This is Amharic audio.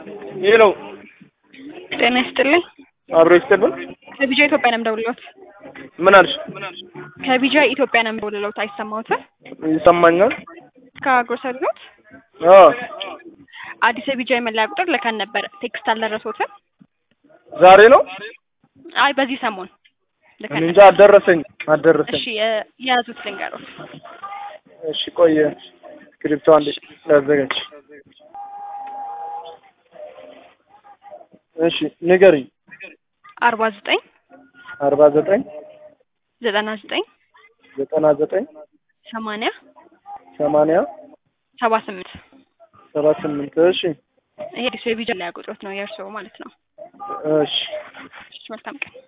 ሄሎ ጤና ይስጥልኝ። አብሮ ይስጥልን። ከቢጃ ኢትዮጵያ ነው የምደውልልዎት። ምን አልሽ? ከቢጃ ኢትዮጵያ ነው የምደውልልዎት። አይሰማዎትም? ይሰማኛል። ከግሮሰሪ ኖት አዎ አዲስ የቢጃ የመለያ ቁጥር ልከን ነበር። ቴክስት አልደረሶትም? ዛሬ ነው። አይ በዚህ ሰሞን ልከን እኔ እንጃ ነበር። አልደረሰኝ አልደረሰኝ። እሺ የ- የያዙት ልንገሮት። እሺ ቆየ ስክሪፕቶ አንዴ ላዘጋጅ። እሺ ንገሪኝ። አርባ ዘጠኝ አርባ ዘጠኝ ዘጠና ዘጠኝ ዘጠና ዘጠኝ ሰማንያ ሰማንያ ሰባ ስምንት ሰባ ስምንት እሺ ይሄ አዲሱ የቢጃ መለያ ቁጥሮት ነው የእርስዎ ማለት ነው። እሺ እሺ መልካም ቀን።